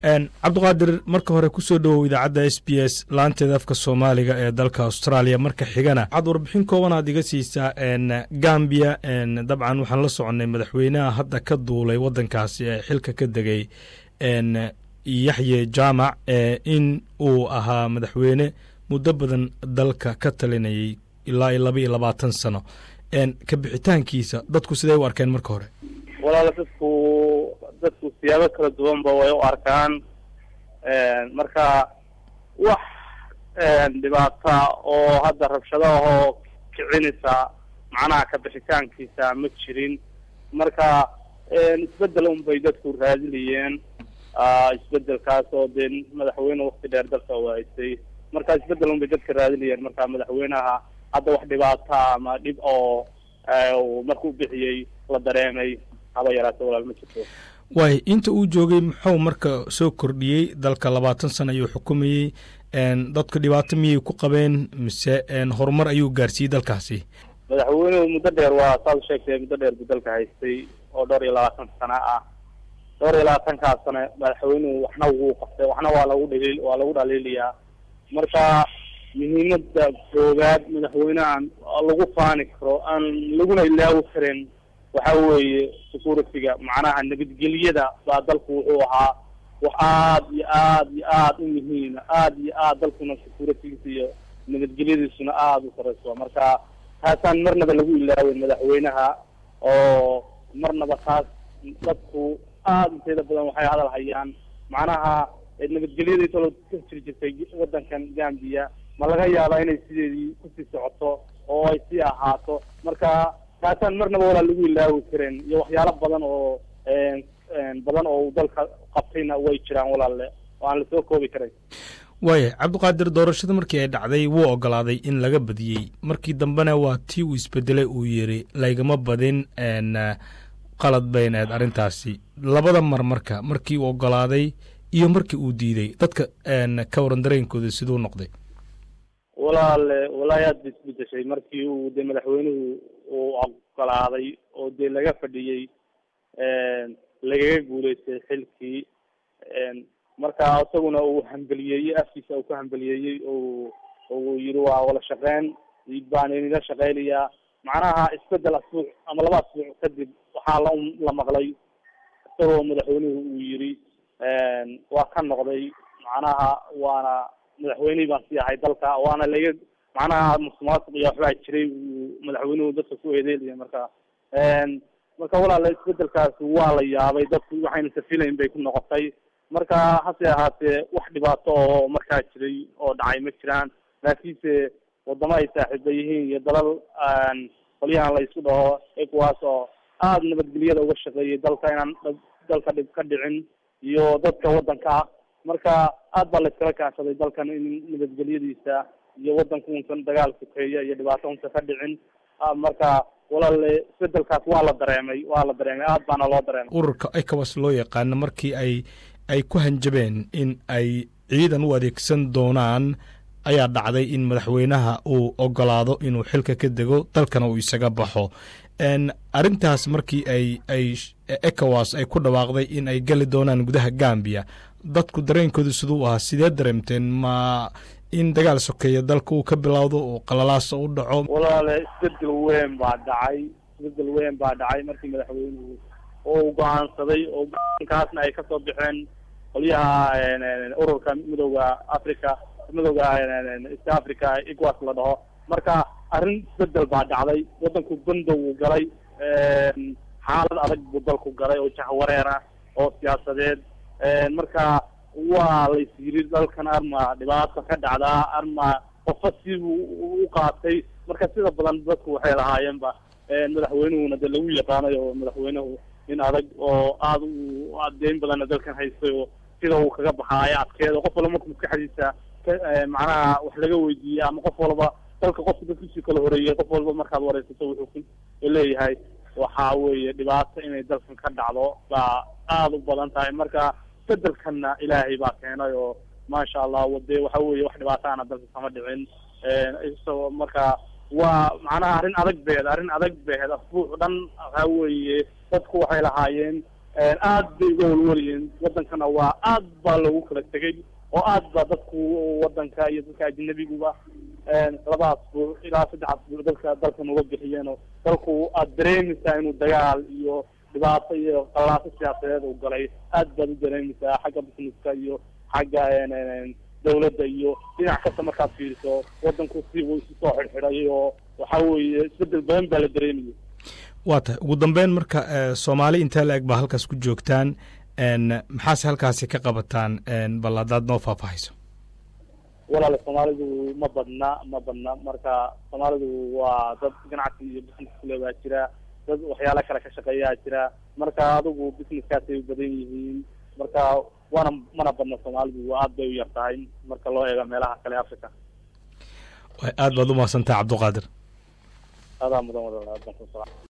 cabdiqaadir marka hore kusoo dhowow idaacadda s b s laanteeda afka soomaaliga ee dalka australia marka xigana waxaad warbixin kooban aad iga siisaa gambia dabcan waxaan la soconnay madaxweynaha hadda ka duulay waddankaasi ee xilka ka degay yaxye jaamac in uu ahaa madaxweyne muddo badan dalka ka talinayay ilaa iyo laba iyo labaatan sano ka bixitaankiisa dadku siday u arkeen marka hore walaala dadku dadku siyaabo kala duwanba way u arkaan marka wax dhibaata oo hadda rabshado ahoo kicinaysa macnaha ka bixitaankiisa ma jirin marka isbedel unbay dadku raadinayeen isbedelkaas oo dee madaxweyne wakti dheer dalka u haystay marka isbedel unbay dadka raadinayeen marka madaxweynaha hadda wax dhibaata ama dhib oo markuu bixiyey la dareemay haba yaraate walaal ma jirto waay inta uu joogay muxuu marka soo kordhiyey dalka labaatan sano ayuu xukumayey dadku dhibaato miyay ku qabeen mise horumar ayuu gaarsiiyey dalkaasi madaxweynuhu muddo dheer waa saad sheegtay muddo dheer buu dalka haystay oo dhowr iyo labaatan sano ah dhowr iyo labaatankaas sano madaxweynuhu waxna wuu qabtay waxna waa lagu dhaliil waa lagu dhaliiliyaa marka muhiimada koowaad madaxweynehan lagu faani karo aan laguna ilaawi karin waxa weeye security-ga macnaha nabadgelyada baa dalku wuxuu ahaa wax aad iyo aad iyo aad u muhiima aad iyo aad dalkuna security-giisa iyo nabadgelyadiisuna aada u sareyso marka taasaan marnaba lagu ilaawin madaxweynaha oo marnaba taas dadku aada inteeda badan waxay hadal hayaan macnaha nabadgelyadii talo ka jiri jirtay waddankan gambia ma laga yaabaa inay sideedii kusii socoto oo ay sii ahaato marka taasaan marnaba walaa lagu ilaawi karin iyo waxyaalo badan oo badan oo uu dalka qabtayna way jiraan walaalle oo aan lasoo koobi karay waaya cabdiqaadir doorashada markii ay dhacday wuu ogolaaday in laga badiyey markii dambena waa tii uu isbedelay uu yiri laygama badin qalad bayn aed arrintaasi labada mar marka markii uu ogolaaday iyo markii uu diiday dadka ka waran dareenkooda siduu noqday walaale walaahi aad ba isbedeshay markii uu dee madaxweynuhu uu ogolaaday oo dee laga fadhiyey lagaga guuleystay xilkii marka isaguna uu hambeliyeeyey afkiisa uu ku hambeliyeeyey o uu yihi waa wala shaqeyn baan inila shaqeynayaa macnaha isbedel asbuuc ama laba asbuuc kadib waxaa la la maqlay isagoo madaxweynuhu uu yiri waa ka noqday macnaha waana madaxweynihii baan sii ahay dalka waana laga macnaha musuqmaasuq iyo waxbaa jiray uu madaxweynuhu dadka ku eedeelaya marka marka walaala isbedelkaas waa la yaabay dadku waxayna safilayn bay ku noqotay marka hase ahaatee wax dhibaato oo markaa jiray oo dhacay ma jiraan laakiinse wadamo ay saaxiiba yihiin iyo dalal qolyahan la isku dhaho ecowas oo aada nabadgelyada uga shaqeeyay dalka inaan dalka dhib ka dhicin iyo dadka waddanka marka aad baa la iskala kaashaday dalkan in nabadgelyadiisa iyo waddanku unsan dagaal sokeeya iyo dhibaato unsan ka dhicin marka walaale isbedelkaas waa la dareemay waa la dareemay aad baana loo dareemay ururka ecowas loo yaqaano markii ay ay ku hanjabeen in ay ciidan u adeegsan doonaan ayaa dhacday in madaxweynaha uu ogolaado inuu xilka ka dego dalkana uu isaga baxo arrintaas markii ay ay ecowas ay ku dhawaaqday in ay geli doonaan gudaha gambia dadku dareenkoodu siduu ahaa sidee dareemteen ma in dagaal sokeeya dalka uu ka bilowdo oo qalalaasa u dhaco walaale isbedel weyn baa dhacay isbedel weyn baa dhacay markii madaxweynuhu oo go-aansaday oo go-aankaasna ay kasoo baxeen qolyaha ururka midooda africa midooda east africa ecowas la dhaho marka arrin isbedel baa dhacday waddanku bandow uu galay xaalad adag buu dalku galay oo jahwareer ah oo siyaasadeed marka waa la is yiri dalkan arma dhibaato ka dhacdaa arma qofa sibuu u qaatay marka sida badan dadku waxay lahaayeenba madaxweynuhuna dee lagu yaqaanay oo madaxweynuhu nin adag oo aada u adeyn badanna dalkan haystay oo sida uu kaga baxaayo adkeeda qof walba marku maskaxdiisa macnaha wax laga weydiiyey ama qof walba dalka qofka dadkiisii kala horeeyey qof walba markaad wareysato wuxuu ku leeyahay waxa weeye dhibaato inay dalkan ka dhacdo baa aada u badan tahay marka bedelkanna ilaahay baa keenay oo maasha allah wade waxa weeye wax dhibaataana dalka kama dhicin isagoo marka waa macnaha arrin adag beed arrin adag beed asbuuc dhan waxa weeye dadku waxay lahaayeen aad bay uga walwalayiin wadankana waa aad baa loogu kala tegay oo aad baa dadku wadanka iyo dadka ajnabiguba labadaas buuc ilaa saddexaas buuc dalka dalkan uga bixiyeenoo dalku aad dareemaysaa inuu dagaal iyo dhibaato iyo qalaaso siyaasadeed uu galay aad baad u dareemaysaa xagga busineska iyo xagga dawladda iyo dhinac kasta markaad fiiriso wadanku si uu isu soo xidhxidhay oo waxa weeye isbedel badan baa la dareemayay waa tahay ugu dambeyn marka soomaali intee la eg baa halkaas ku joogtaan maxaase halkaasi ka qabataan bal haddaad noo faahfaahayso walaale soomaalidu ma badna ma badna marka soomaalidu waa dad ganacsi iyo business kule baa jira dad waxyaala kale ka shaqeeyaa jira marka adigu businesskaasay u badan yihiin marka waana mana badna soomaalidu aad bay u yar tahay marka loo eego meelaha kale africa aad baad umahadsantaha cabduqaadir adaa mudan wada